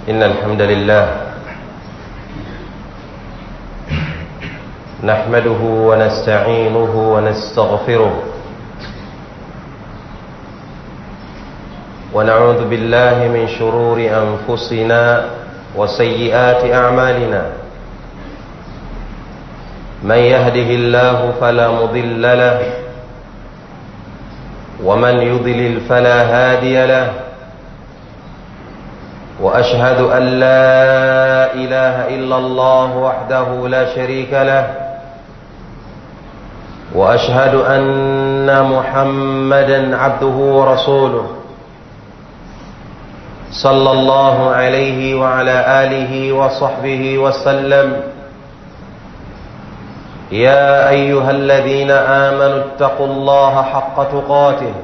إن الحمد لله نحمده ونستعينه ونستغفره ونعوذ بالله من شرور أنفسنا وسيئات أعمالنا من يهده الله فلا مضل له ومن يضلل فلا هادي له واشهد ان لا اله الا الله وحده لا شريك له واشهد ان محمدا عبده ورسوله صلى الله عليه وعلى اله وصحبه وسلم يا ايها الذين امنوا اتقوا الله حق تقاته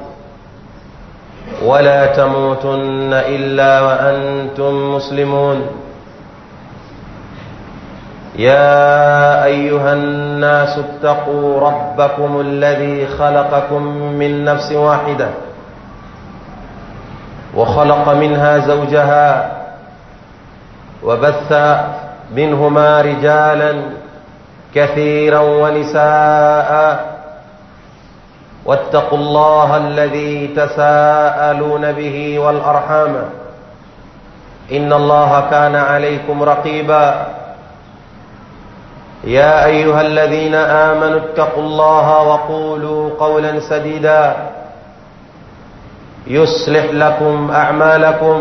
ولا تموتن الا وانتم مسلمون يا ايها الناس اتقوا ربكم الذي خلقكم من نفس واحده وخلق منها زوجها وبث منهما رجالا كثيرا ونساء واتقوا الله الذي تساءلون به والارحام ان الله كان عليكم رقيبا يا ايها الذين امنوا اتقوا الله وقولوا قولا سديدا يصلح لكم اعمالكم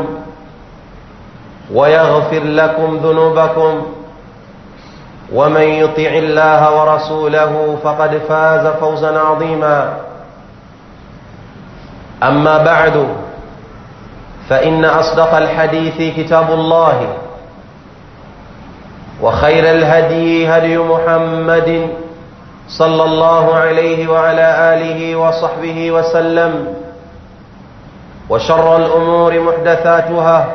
ويغفر لكم ذنوبكم ومن يطع الله ورسوله فقد فاز فوزا عظيما اما بعد فان اصدق الحديث كتاب الله وخير الهدي هدي محمد صلى الله عليه وعلى اله وصحبه وسلم وشر الامور محدثاتها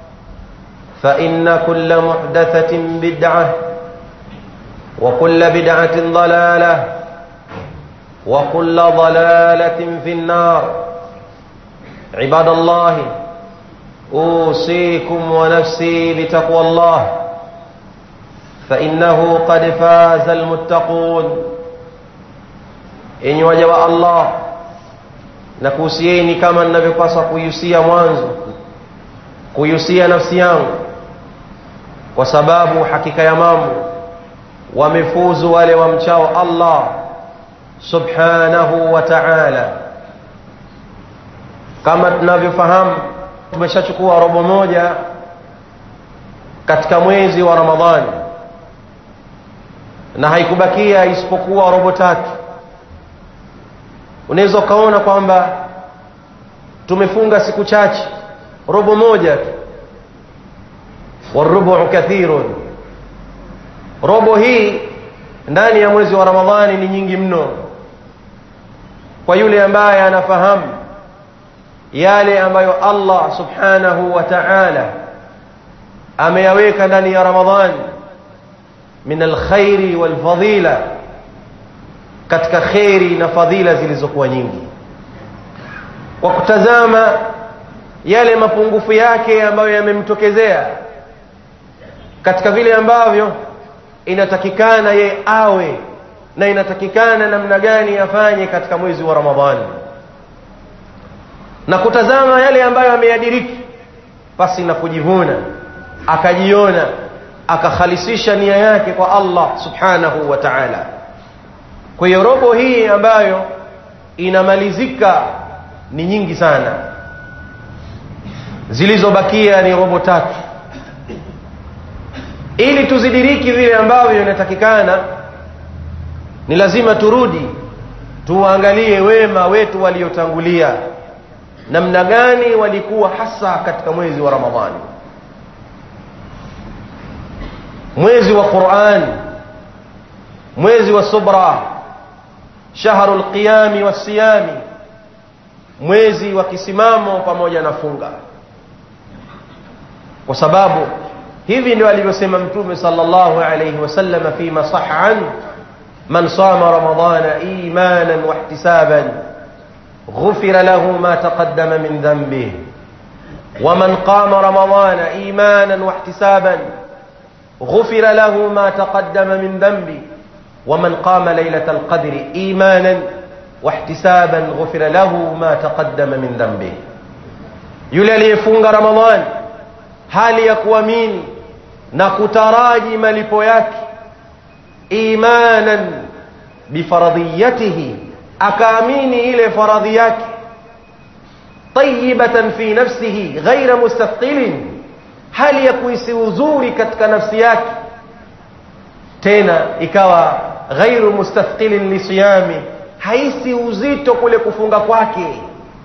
فان كل محدثه بدعه وكل بدعه ضلاله وكل ضلاله في النار عباد الله اوصيكم ونفسي بتقوى الله فانه قد فاز المتقون enyi waja wa allah na kuhusieni kama ninavyopaswa kuihusia mwanzo kuihusia nafsi yangu kwa sababu hakika ya mambo wamefuzu wale wamchao allah subhanahu wa taala kama tunavyofahamu tumeshachukua robo moja katika mwezi wa ramadhani na haikubakia isipokuwa robo tatu unaweza ukaona kwamba tumefunga siku chache robo moja tu warubu kathirun robo hii ndani ya mwezi wa ramadhani ni nyingi mno kwa yule ambaye anafahamu yale ambayo allah subhanahu wa taala ameyaweka ndani ya ramadhani min alkhairi walfadila katika kheri na fadhila zilizokuwa nyingi kwa kutazama yale mapungufu yake ambayo yamemtokezea katika vile ambavyo inatakikana ye awe na inatakikana namna gani afanye katika mwezi wa ramadhani na kutazama yale ambayo ameyadiriki basi na kujivuna akajiona akakhalisisha nia yake kwa allah subhanahu wa taala kwa hiyo robo hii ambayo inamalizika ni nyingi sana zilizobakia ni robo tatu ili tuzidiriki vile ambavyo inatakikana ni lazima turudi tuwaangalie wema wetu waliotangulia namna gani walikuwa hasa katika mwezi wa ramadhani mwezi wa quran mwezi wa subra shahru lqiyami wassiyami mwezi wa kisimamo pamoja na funga kwa sababu hivi ndio alivyosema mtume sallallahu alayhi wasallam fima sahha an man sama ramadana imanan wahtisaban ghufira lahu ma taqaddama min dhanbih ومن قام رمضان إيمانا واحتسابا غفر له ما تقدم من ذنبه ومن قام ليلة القدر إيمانا واحتسابا غفر له ما تقدم من ذنبه yule aliyefunga ramadhan hali ya kuamini na kutaraji malipo yake imanan bifaradhiyatihi akaamini ile faradhi yake tayibatan fi nafsihi ghaira mustathqilin hali ya kuhisi uzuri katika nafsi yake tena ikawa ghairu mustathqilin lisiyami haisi uzito kule kufunga kwake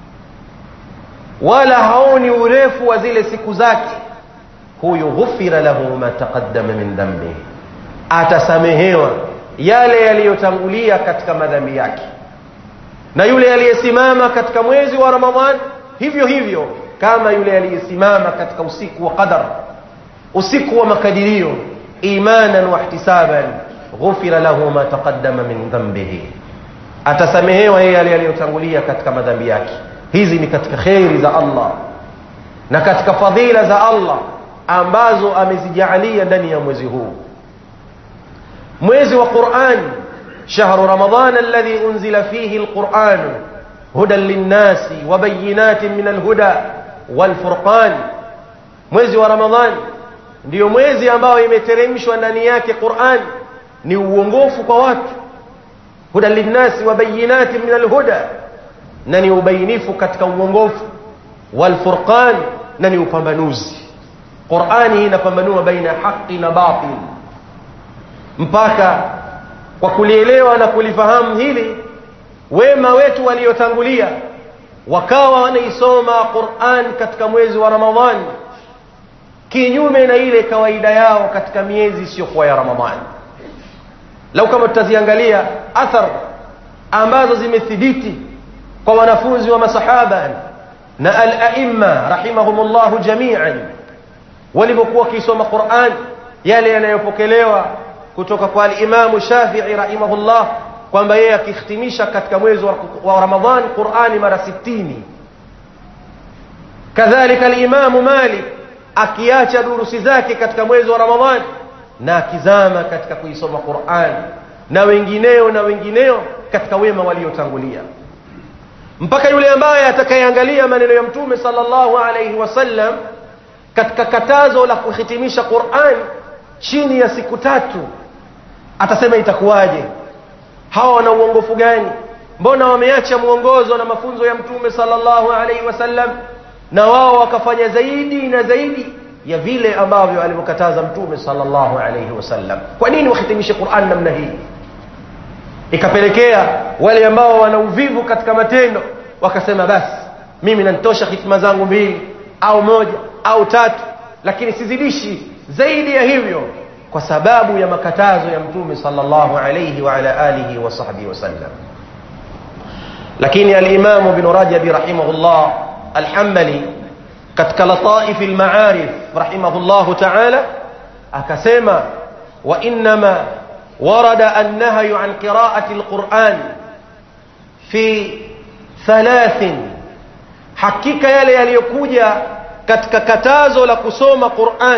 wala haoni urefu wa zile siku zake huyu ghufira lahu ma taqaddama min dhambi atasamehewa yale yaliyotangulia katika madhambi yake na yule aliyesimama katika mwezi wa ramadhan hivyo hivyo kama yule aliyesimama katika usiku wa qadar usiku wa makadirio imanan wahtisaban ghufira lahu ma taqaddama min dhanbihi atasamehewa yeye yale yaliyotangulia katika madhambi yake hizi ni katika kheri za Allah na katika fadhila za Allah ambazo amezijaalia ndani ya mwezi huu mwezi wa Qur'an shahru ramadan alladhi unzila fihi alquran hudan linnasi wa bayinatin min alhuda walfurqan mwezi wa ramadhan ndiyo mwezi ambao imeteremshwa ndani yake Qur'an ni uongofu kwa watu hudan linnasi wa bayinatin min alhuda na ni ubainifu katika uongofu walfurqan na ni upambanuzi Qur'ani hii inapambanua baina haki na batil mpaka kwa kulielewa na kulifahamu hili wema wetu waliotangulia wakawa wanaisoma Qur'an katika mwezi wa Ramadhani kinyume na ile kawaida yao katika miezi isiyokuwa ya Ramadhani lau kama tutaziangalia athar ambazo zimethibiti kwa wanafunzi wa masahaba na al-a'imma rahimahumullah jami'an walivyokuwa wakisoma Qur'an yale yanayopokelewa kutoka kwa al-Imam Shafi'i rahimahullah kwamba yeye akihitimisha katika mwezi wa Ramadhan Qur'ani mara 60 kadhalika al-Imam Malik akiacha durusi zake katika mwezi wa Ramadhan na akizama katika kuisoma Qur'an na wengineo na wengineo katika wema waliotangulia mpaka yule ambaye atakayeangalia maneno ya mtume sallallahu alayhi wasallam katika katazo la kuhitimisha Qur'an chini ya siku tatu atasema itakuwaje hawa wana uongofu gani mbona wameacha mwongozo na mafunzo ya mtume sallallahu alayhi wasallam na wao wakafanya zaidi na zaidi ya vile ambavyo alivyokataza mtume sallallahu alayhi wasallam kwa nini wahitimishe Qur'an namna hii ikapelekea wale ambao wana uvivu katika matendo wakasema basi mimi nanitosha hitima zangu mbili au moja au tatu lakini sizidishi zaidi ya hivyo kwa sababu ya makatazo ya mtume sallallahu alayhi wa ala alihi wa sahbihi wasallam lakini al-Imam Ibn Rajab rahimahullah al-Hanbali katika lataif al-ma'arif rahimahullah ta'ala akasema wa inma ورد النهي عن قراءة القرآن في ثلاث حقيقة يلي yaliyokuja katika katazo la kusoma Qur'an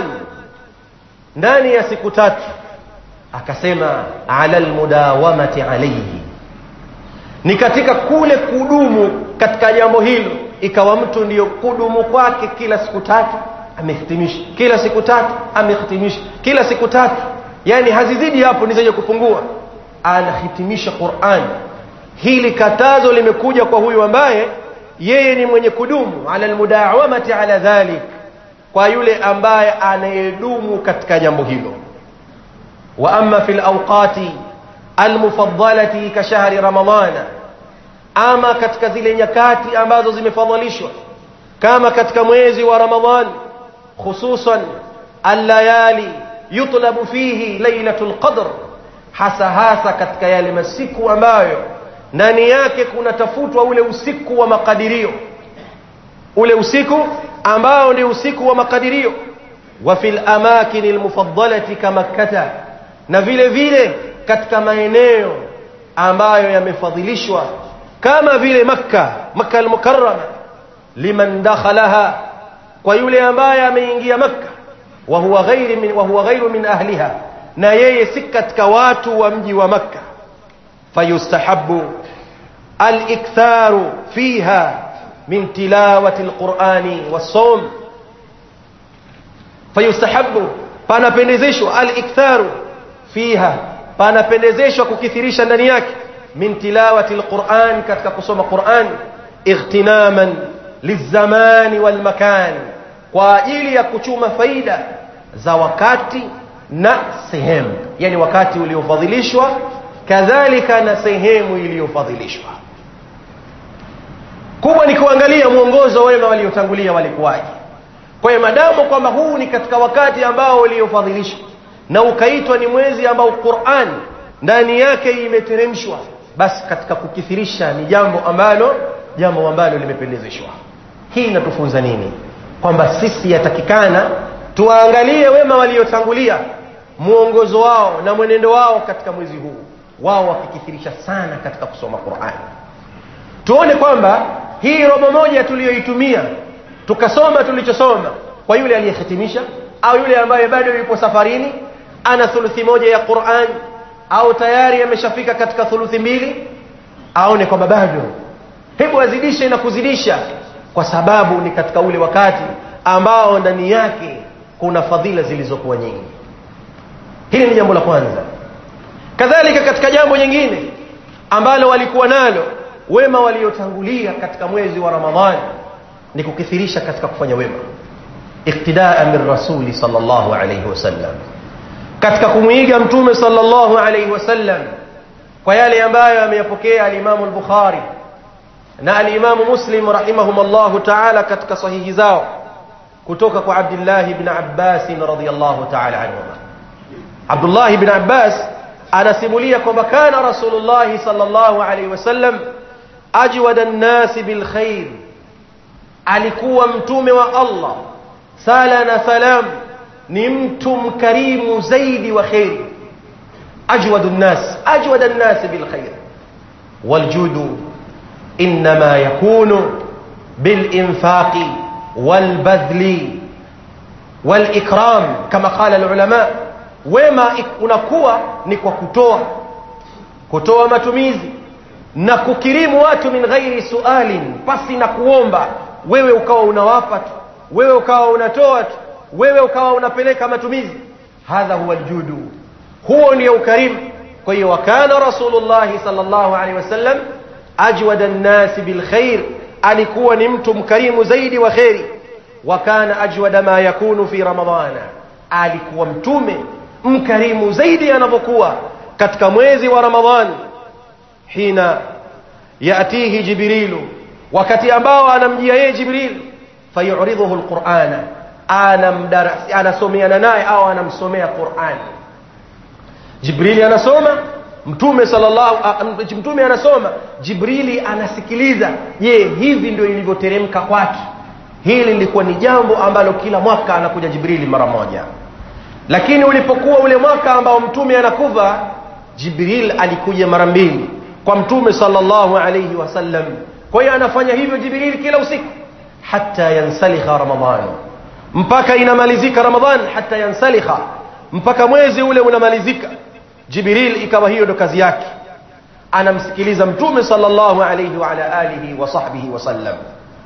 ndani ya siku tatu akasema ala almudawamati alayhi ni katika kule kudumu katika jambo hilo ikawa mtu ndiyo kudumu kwake kila siku tatu amehitimisha kila siku tatu amehitimisha kila siku tatu yani hazizidi hapo ni zenye kupungua anahitimisha Qur'an hili katazo limekuja kwa huyu ambaye yeye ni mwenye kudumu ala almudawamati ala dhalik kwa yule ambaye anayedumu katika jambo hilo wa amma fil awqati almufaddalati ka shahri ramadhana ama katika zile nyakati ambazo zimefadhalishwa kama katika mwezi wa ramadhan hususan allayali yutlabu fihi lailatul qadr hasa hasa katika yale masiku ambayo ndani yake kunatafutwa ule usiku wa makadirio ule usiku ambao ni usiku wa makadirio wa fil amakin almufaddalati kama makkah na vile vile katika maeneo ambayo yamefadhilishwa kama vile makka makka almukarrama liman dakhalaha kwa yule ambaye ameingia makka wa huwa ghairi min, wa huwa ghairu min ahliha na yeye si katika watu wa mji wa makka fayustahabu aliktharu fiha min tilawati alqurani wassawm fayustahabu panapendezeshwa aliktharu fiha panapendezeshwa kukithirisha ndani yake min tilawati alquran katika kusoma quran ightinaman lilzamani walmakan kwa ajili ya kuchuma faida za wakati na sehemu yani wakati uliofadhilishwa kadhalika na sehemu iliyofadhilishwa kubwa ni kuangalia mwongozo wema waliotangulia walikuwaje kwa hiyo madamu kwamba huu ni katika wakati ambao uliofadhilishwa na ukaitwa ni mwezi ambao Qur'an ndani yake imeteremshwa basi katika kukithirisha ni jambo ambalo jambo ambalo limependezeshwa hii inatufunza nini kwamba sisi yatakikana tuwaangalie wema waliotangulia mwongozo wao na mwenendo wao katika mwezi huu wao wakikithirisha sana katika kusoma Qur'an tuone kwamba hii robo moja tuliyoitumia tukasoma tulichosoma kwa yule aliyehitimisha au yule ambaye bado yupo safarini ana thuluthi moja ya Qur'an au tayari ameshafika katika thuluthi mbili aone kwamba bado hebu azidishe na kuzidisha kwa sababu ni katika ule wakati ambao ndani yake kuna fadhila zilizokuwa nyingi hili ni jambo la kwanza kadhalika katika jambo jingine ambalo walikuwa nalo wema waliotangulia katika mwezi wa Ramadhani ni kukithirisha katika kufanya wema iktidaa min rasuli sallallahu alayhi wasallam katika kumwiga mtume sallallahu alayhi wasallam kwa yale ambayo ameyapokea alimamu al-Bukhari na alimamu Muslim rahimahumullah ta'ala katika sahihi zao kutoka kwa Abdullah ibn Abbas radhiyallahu ta'ala anhuma Abdullah ibn Abbas anasimulia kwamba kana Rasulullah sallallahu alayhi wasallam ajwada an-nas bil khair alikuwa mtume wa Allah sala na salam ni mtu mkarimu zaidi wa khairi ajwadu nnas ajwada nnas bil khair waljudu inma yakunu bil infaqi wal badli wal ikram kama qala al ulama wema unakuwa ni kwa kutoa kutoa matumizi na kukirimu watu min ghairi sualin pasi na kuomba wewe ukawa unawapa tu wewe ukawa unatoa tu wewe ukawa unapeleka matumizi hadha huwa aljudu huo ndio ukarimu kwa hiyo wakana rasulullah sallallahu alaihi wasallam ajwada an-nas bil khair alikuwa ni mtu mkarimu zaidi wa khairi wakana ajwada ma yakunu fi ramadhana alikuwa mtume mkarimu zaidi anavyokuwa katika mwezi wa ramadhani hina yatihi jibrilu wakati ambao anamjia yeye jibril fayuridhuhu alqur'ana anamdarasi anasomeana naye au anamsomea Qur'an Jibrili anasoma mtume sallallahu mtume anasoma Jibrili anasikiliza je hivi ndio ilivyoteremka kwake hili lilikuwa ni jambo ambalo kila mwaka anakuja Jibrili mara moja lakini ulipokuwa ule mwaka ambao mtume anakufa Jibril alikuja mara mbili kwa mtume sallallahu alayhi wasallam kwa hiyo anafanya hivyo Jibril kila usiku hatta yansalikha ramadhani mpaka inamalizika ramadhan hata yansalikha mpaka mwezi ule unamalizika jibril ikawa hiyo ndo kazi yake anamsikiliza mtume sallallahu alayhi wa ala alihi wa sahbihi wasallam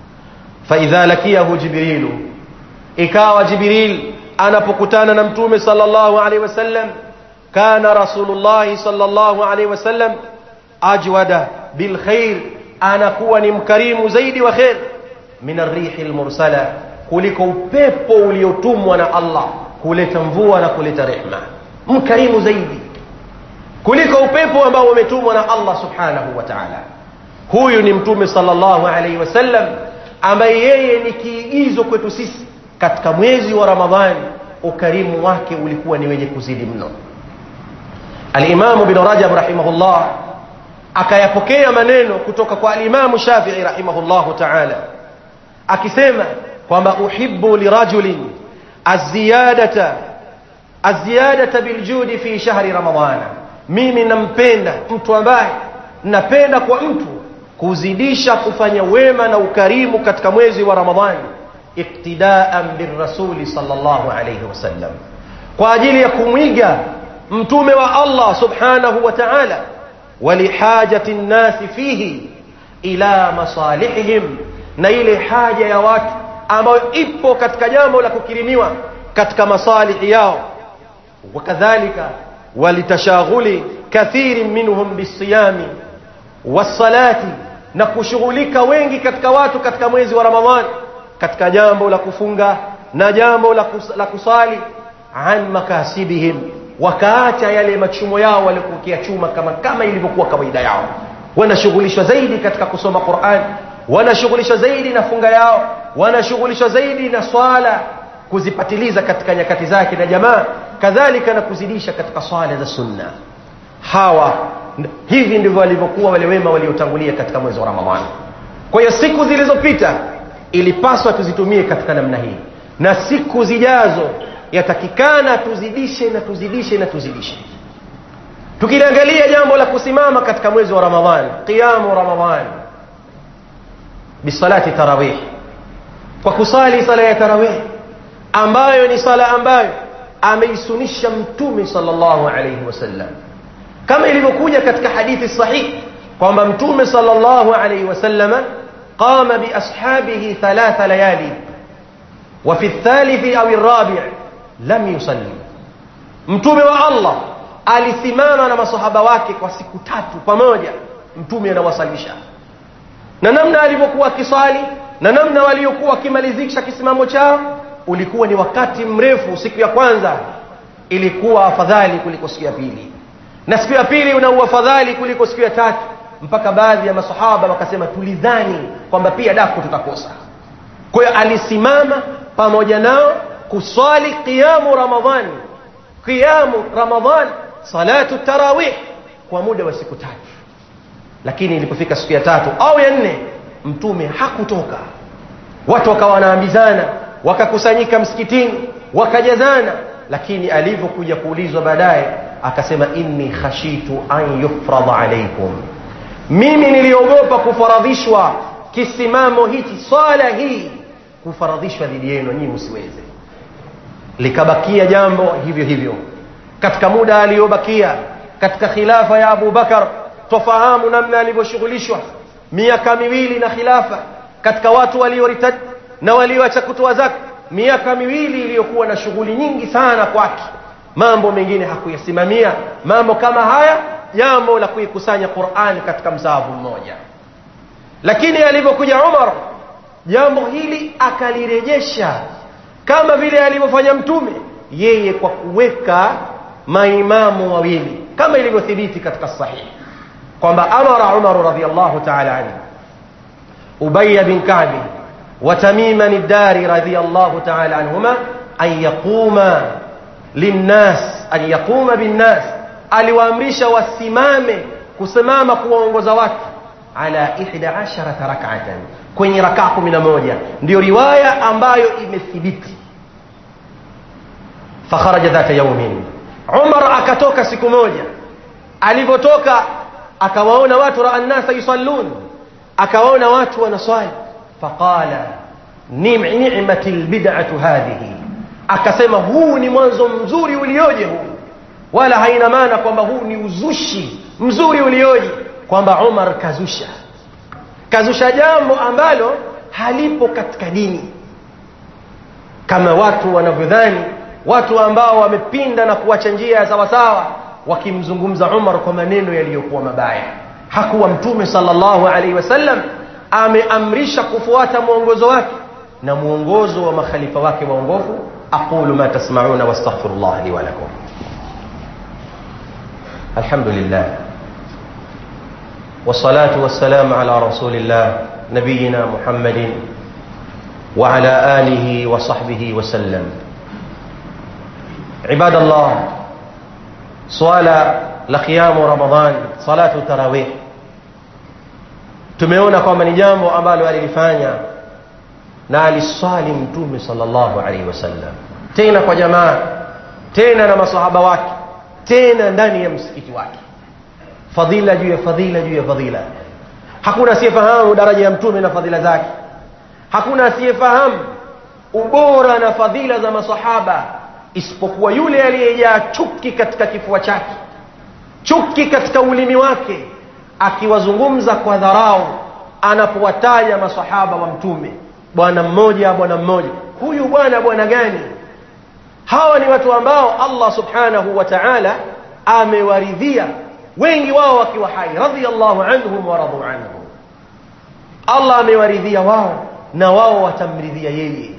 faidha lakiyahu jibrilu ikawa jibril anapokutana na mtume sallallahu alayhi wasallam kana rasulullah sallallahu alayhi wasallam ajwada bil khair anakuwa ni mkarimu zaidi wa khair min arrihi almursala kuliko upepo uliotumwa na Allah kuleta mvua na kuleta rehma mkarimu zaidi kuliko upepo ambao umetumwa na Allah subhanahu wa ta'ala huyu ni mtume sallallahu alaihi wasallam ambaye yeye ni kiigizo kwetu sisi katika mwezi wa Ramadhani ukarimu wake ulikuwa ni wenye kuzidi mno Al-Imam Ibn Rajab rahimahullah akayapokea maneno kutoka kwa Al-Imam Shafi'i rahimahullahu ta'ala akisema kwamba uhibbu lirajulin aziyadata aziyadata biljudi fi shahri ramadhana mimi nampenda mtu ambaye napenda kwa mtu kuzidisha kufanya wema na ukarimu katika mwezi wa ramadhani iqtidaan birrasuli sallallahu alayhi wasallam kwa ajili ya kumwiga mtume wa Allah subhanahu wa ta'ala walihajati nnasi fihi ila masalihihim na ile haja ya watu ambayo ipo katika jambo la kukirimiwa katika masalihi yao wakadhalika walitashaghuli kathirin minhum bisiyami wassalati na kushughulika wengi katika watu katika mwezi wa ramadhani katika jambo la kufunga na jambo la, kus, la kusali an makasibihim wakaacha yale machumo yao waliokuwa chuma kama kama ilivyokuwa kawaida yao wanashughulishwa zaidi katika kusoma Qur'an wanashughulishwa zaidi na funga yao wanashughulishwa zaidi na swala kuzipatiliza katika nyakati zake na jamaa kadhalika na kuzidisha katika swala za sunna hawa hivi ndivyo walivyokuwa wale wema waliotangulia katika mwezi wa Ramadhani kwa hiyo siku zilizopita ilipaswa tuzitumie katika namna hii na siku zijazo yatakikana tuzidishe na tuzidishe na tuzidishe tukiliangalia jambo la kusimama katika mwezi wa ramadhani qiyamu ramadhani bisalati tarawih kwa kusali sala ya tarawih ambayo ni sala ambayo ameisunisha mtume sallallahu alayhi wasallam kama ilivyokuja katika hadithi sahihi kwamba mtume sallallahu alayhi wasallama qama biashabihi thalatha layali وفي الثالث أو الرابع lam yusalli mtume wa Allah alisimama na masahaba wake kwa siku tatu pamoja mtume anawasalisha na namna alivyokuwa akisali na namna waliokuwa wakimalizisha kisimamo chao ulikuwa ni wakati mrefu siku ya kwanza ilikuwa afadhali kuliko siku ya pili na siku ya pili una uafadhali kuliko siku ya tatu mpaka baadhi ya masahaba wakasema tulidhani kwamba pia daku tutakosa kwa hiyo alisimama pamoja nao kuswali qiyamu ramadhani qiyamu ramadhan salatu tarawih kwa muda wa siku tatu lakini ilipofika siku ya tatu au ya nne mtume hakutoka watu wakawa wanaambizana wakakusanyika msikitini wakajazana lakini alivyokuja kuulizwa baadaye akasema inni khashitu an yufradha alaikum mimi niliogopa kufaradhishwa kisimamo hichi swala hii kufaradhishwa dhidi yenu nyinyi msiweze likabakia jambo hivyo hivyo katika muda aliyobakia katika khilafa ya Abu Bakar tofahamu namna alivyoshughulishwa miaka miwili na khilafa katika watu walioritad na walioacha kutoa zaka miaka miwili iliyokuwa na shughuli nyingi sana kwake mambo mengine hakuyasimamia mambo kama haya jambo la kuikusanya Qur'an katika msahafu mmoja lakini alivyokuja Umar jambo hili akalirejesha kama vile alivyofanya mtume yeye kwa kuweka maimamu wawili kama ilivyothibiti katika sahihi kwamba amara Umar radhiyallahu ta'ala anhu Ubay bin Ka'b wa Tamim ad-Dari radhiyallahu ta'ala anhuma an yaquma linnas an yaquma binnas aliwaamrisha wasimame kusimama kuwaongoza watu ala 11 rak'atan kwenye rakaa 11 ndio riwaya ambayo imethibiti fakharaja dhata yaumin Umar akatoka siku moja alivyotoka akawaona watu raa nnasa yusallun akawaona watu wanaswali faqala ni'mati albid'atu hadhihi akasema huu ni mwanzo mzuri ulioje huu wala haina maana kwamba huu ni uzushi mzuri ulioje kwamba Umar kazusha kazusha jambo ambalo halipo katika dini kama watu wanavyodhani watu ambao wamepinda na kuacha njia ya sawasawa wakimzungumza Umar kwa maneno yaliyokuwa mabaya hakuwa mtume sallallahu alaihi wasallam ameamrisha kufuata mwongozo wake na mwongozo wa makhalifa wake waongofu aqulu ma tasma'una wastaghfirullah li wa lakum alhamdulillah والصلاة والسلام على رسول الله نبينا محمد وعلى آله وصحبه وسلم عباد الله swala la qiyamu ramadhan salatu tarawih tumeona kwamba ni jambo ambalo alilifanya na aliswali mtume sallallahu alaihi wasallam tena kwa jamaa tena na masahaba wake tena ndani ya msikiti wake fadhila juu ya fadhila juu ya fadhila hakuna asiyefahamu daraja ya mtume na fadhila zake hakuna asiyefahamu ubora na fadhila za masahaba isipokuwa yule aliyejaa chuki katika kifua chake chuki katika ulimi wake akiwazungumza kwa dharau anapowataja masahaba wa mtume bwana mmoja bwana mmoja huyu bwana bwana gani hawa ni watu ambao allah subhanahu wa taala amewaridhia wengi wao wakiwa hai radhiallahu anhum waradu anhu allah amewaridhia wao na wao watamridhia yeye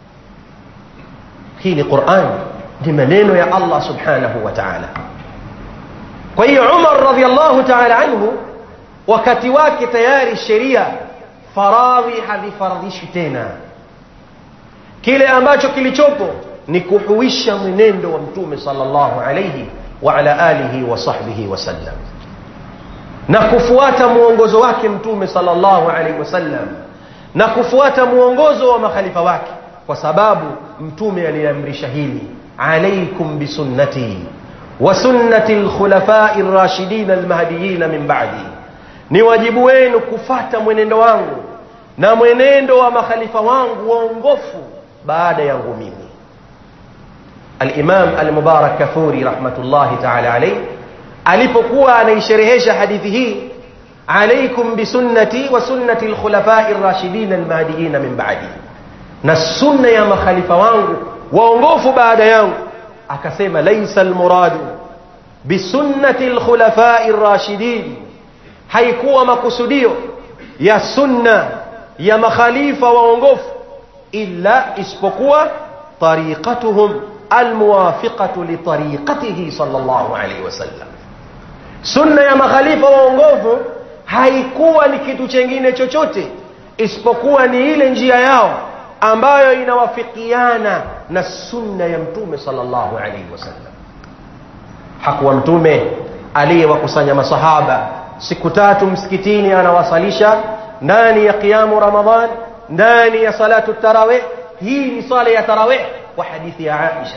hii ni quran ni maneno ya allah subhanahu wa taala kwa hiyo umar radhiallahu taala anhu wakati wake tayari sheria faradhi havifaradhishi tena kile ambacho kilichopo ni kuhuisha mwenendo wa mtume sallallahu alayhi wa ala alihi wa sahbihi wasallam na kufuata mwongozo wake mtume sallallahu alayhi wasallam na kufuata mwongozo wa makhalifa wake kwa sababu mtume aliamrisha hili alaikum bisunnati wa sunnati lkhulafai rashidin almahdiyin min ba'di ni wajibu wenu kufata mwenendo wangu na mwenendo wa makhalifa wangu waongofu baada yangu mimi alimam almubarak kafuri rahmatullahi taala alaih alipokuwa anaisherehesha hadithi hii alaikum bisunnati wa sunnati lkhulafai rashidin almahdiyin min ba'di na sunna ya makhalifa wangu waongofu baada yangu akasema laisa almuradu bisunnati lkhulafai rashidin haikuwa makusudio ya sunna ya makhalifa waongofu illa isipokuwa tariqatuhum almuwafiqatu litariqatihi sallallahu alaihi wasallam sunna ya makhalifa waongofu haikuwa ni kitu chengine chochote isipokuwa ni ile njia yao ambayo inawafikiana na sunna ya mtume sallallahu alaihi wasallam hakuwa mtume aliyewakusanya masahaba siku tatu msikitini anawasalisha ndani ya qiyamu ramadan ndani ya salatu tarawih hii ni sala ya tarawih kwa hadithi ya aisha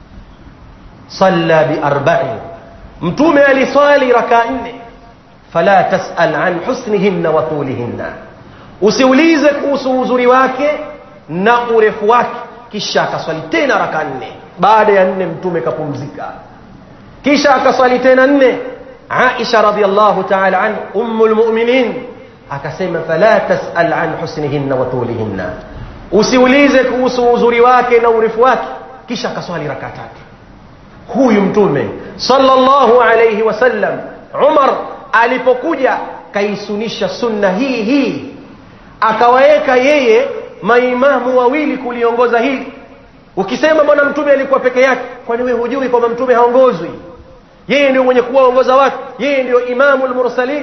salla biarbain mtume alisali raka nne fala tasal an husnihinna wa tulihinna usiulize kuhusu uzuri wake na urefu wake kisha akaswali tena raka nne baada ya nne mtume kapumzika kisha akaswali tena nne aisha radiallahu taala an ummu lmuminin akasema fala tasal an husnihinna wa tulihinna usiulize kuhusu uzuri wake na urefu wake kisha akaswali raka tatu huyu mtume sallallahu alayhi wasallam umar alipokuja kaisunisha sunna hii hii akawaweka yeye maimamu wawili kuliongoza hili ukisema bwana mtume alikuwa peke yake kwani wewe hujui kwamba mtume haongozwi yeye ndio mwenye kuwaongoza watu yeye ndio imamu lmursalin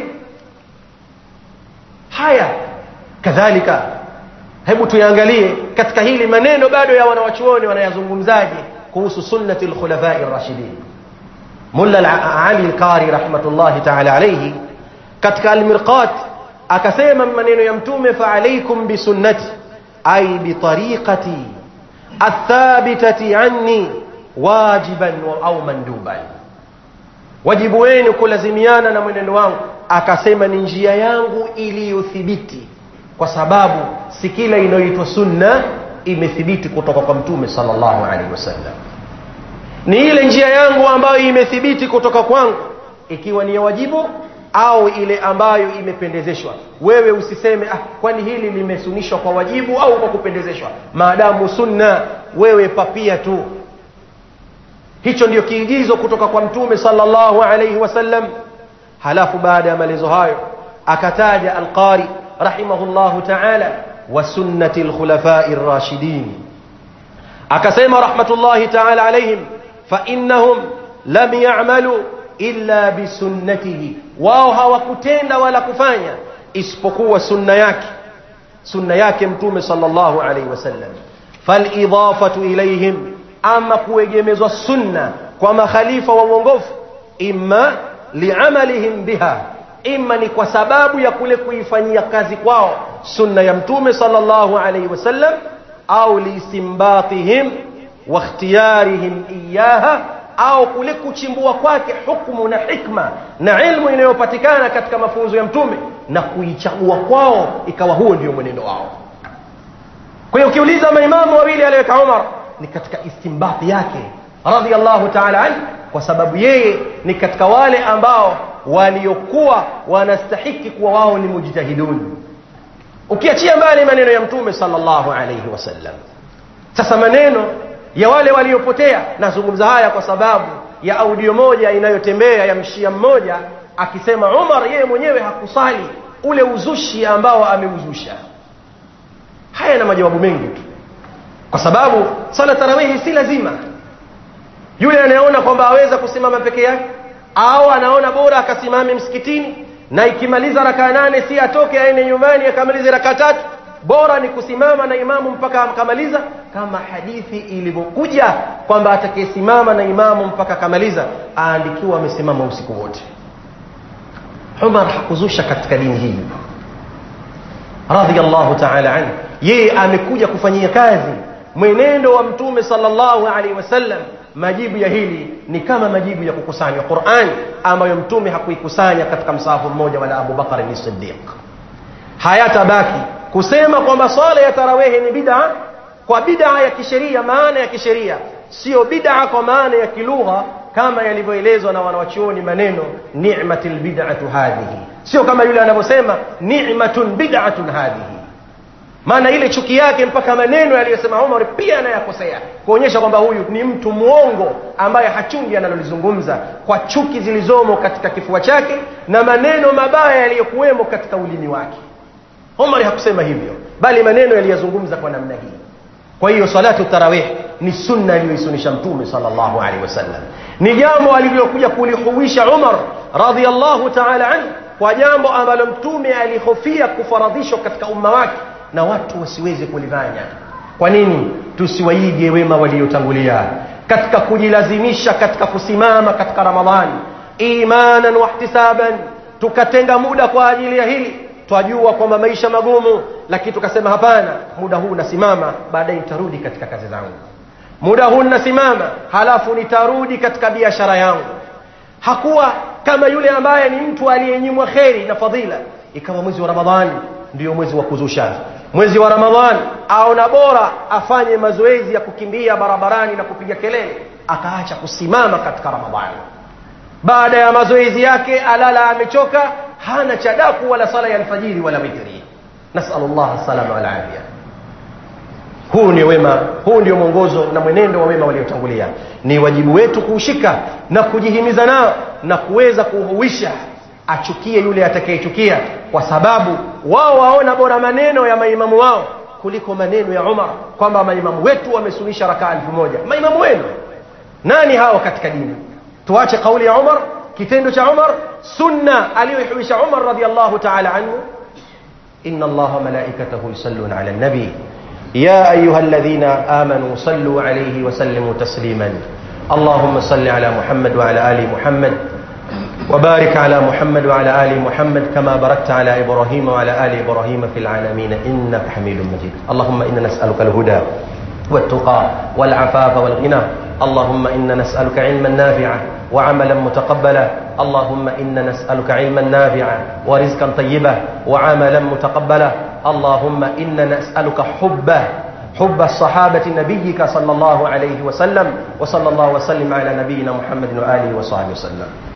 haya kadhalika hebu tuyaangalie katika hili maneno bado ya wanawachuoni wanayazungumzaje kuhusu sunnati lkhulafai rashidin mulla ali lqari rahmatullahi taala alaihi katika almirqat akasema maneno ya mtume faalaikum bisunnati ay bitariqati athabitati anni wajiban au manduban wajibu wenu kulazimiana na mwenendo wangu akasema ni njia yangu iliyothibiti kwa sababu si kila inayoitwa sunna imethibiti kutoka kwa mtume sallallahu alaihi wasallam ni ile njia yangu ambayo imethibiti kutoka kwangu ikiwa ni ya wajibu au ile ambayo imependezeshwa wewe usiseme ah, kwani hili limesunishwa kwa wajibu au kwa kupendezeshwa maadamu sunna wewe papia tu hicho ndio kiigizo kutoka kwa mtume sallallahu alaihi wasallam halafu baada ya maelezo hayo akataja alqari rahimahullahu taala wa sunnati lkhulafai rashidin akasema rahmatullahi taala alaihim fainnahum lam yamalu illa bisunnatihi wao hawakutenda wala kufanya isipokuwa sunna yake sunna yake mtume sallallahu alaihi wasallam falidafatu ilaihim ama kuegemezwa sunna kwa makhalifa wa uongofu imma liamalihim biha imma ni kwa sababu ya kule kuifanyia kazi kwao sunna ya mtume sallallahu alaihi wasallam au liistimbatihim wa ikhtiyarihim iyaha au kule kuchimbua kwake hukmu na hikma na ilmu inayopatikana katika mafunzo ya mtume na kuichagua kwao ikawa huo ndio mwenendo wao kwa hiyo ukiuliza maimamu wawili aliyoweka umar ni katika istimbati yake radhiallahu taala anhu kwa sababu yeye ni katika wale ambao waliokuwa wanastahiki kuwa wao ni mujtahidun ukiachia mbali maneno ya mtume sallallahu alayhi wasallam sasa maneno ya wale waliopotea nazungumza haya kwa sababu ya audio moja inayotembea ya mshia mmoja akisema umar yeye mwenyewe hakusali ule uzushi ambao ameuzusha haya na majawabu mengi tu kwa sababu sala tarawihi si lazima yule anayeona kwamba aweza kusimama peke yake au anaona bora akasimame msikitini na ikimaliza rakaa nane si atoke aende nyumbani akamalize rakaa tatu bora ni kusimama na imamu mpaka akamaliza kama hadithi ilivyokuja kwamba atakayesimama na imamu mpaka akamaliza aandikiwa amesimama usiku wote umar hakuzusha katika dini hii radhiallahu taala anhu yeye amekuja kufanyia kazi mwenendo wa mtume sallallahu alaihi wasallam majibu ya hili ni kama majibu ya kukusanywa qurani ambayo mtume hakuikusanya katika msahafu mmoja wala abubakari ni sidiq hayatabaki kusema kwamba swala ya tarawehe ni bid'a kwa bid'a ya kisheria maana ya kisheria sio bid'a kwa maana ya kilugha kama yalivyoelezwa na wanawachuoni maneno ni'matil bid'atu hadhihi sio kama yule anavyosema ni'matun bid'atun hadhihi maana ile chuki yake mpaka maneno yaliyosema Umar pia anayakosea kuonyesha kwamba huyu ni mtu mwongo ambaye hachungi analolizungumza kwa chuki zilizomo katika kifua chake na maneno mabaya yaliyokuwemo katika ulimi wake Umar hakusema hivyo bali maneno yaliyozungumza kwa namna hii kwa hiyo salatu tarawih ni sunna aliyoisunisha mtume sallallahu alaihi wasallam ni jambo alilokuja kulihuisha Umar radhiallahu ta'ala anhu kwa jambo ambalo mtume alihofia kufaradhishwa katika umma wake na watu wasiweze kulifanya kwa nini tusiwaige wema waliotangulia katika kujilazimisha katika kusimama katika ramadhani imanan wahtisaban tukatenga muda kwa ajili ya hili twajua kwamba maisha magumu lakini tukasema hapana muda huu nasimama baadaye nitarudi katika kazi zangu muda huu nasimama halafu nitarudi katika biashara yangu hakuwa kama yule ambaye ni mtu aliyenyimwa kheri na fadhila ikawa mwezi wa ramadhani ndio mwezi wa kuzusha mwezi wa ramadhani aona bora afanye mazoezi ya kukimbia barabarani na kupiga kelele akaacha kusimama katika ramadhani baada ya mazoezi yake alala amechoka hana chadaku wala sala ya alfajiri wala witri nasalullah salama walafia huu ndio wema huu ndio mwongozo na mwenendo wa wema waliotangulia ni wajibu wetu kuushika na kujihimiza nao na kuweza kuhuisha achukie yule atakayechukia kwa sababu wao waona bora maneno ya maimamu wao kuliko maneno ya Umar kwamba maimamu wetu wamesunisha rakaa elfu moja maimamu wenu nani hao katika dini tuache kauli ya Umar kitendo cha Umar sunna aliyoihuisha Umar radhiallahu ta'ala anhu inna Allah malaikatahu yusalluna ala nabi يا أيها الذين آمنوا صلوا عليه وسلموا تسليما اللهم صل على محمد وعلى آل محمد وبارك على محمد وعلى آل محمد كما باركت على إبراهيم وعلى آل إبراهيم في العالمين إنك حميد مجيد اللهم إنا نسألك الهدى والتقى والعفاف والغنى اللهم إنا نسألك علما نافعا وعملا متقبلا اللهم إنا نسألك علما نافعا ورزقا طيبا وعملا متقبلا اللهم إنا نسألك حبه حب الصحابة نبيك صلى الله عليه وسلم وصلى الله وسلم على نبينا محمد وآله وصحبه وسلم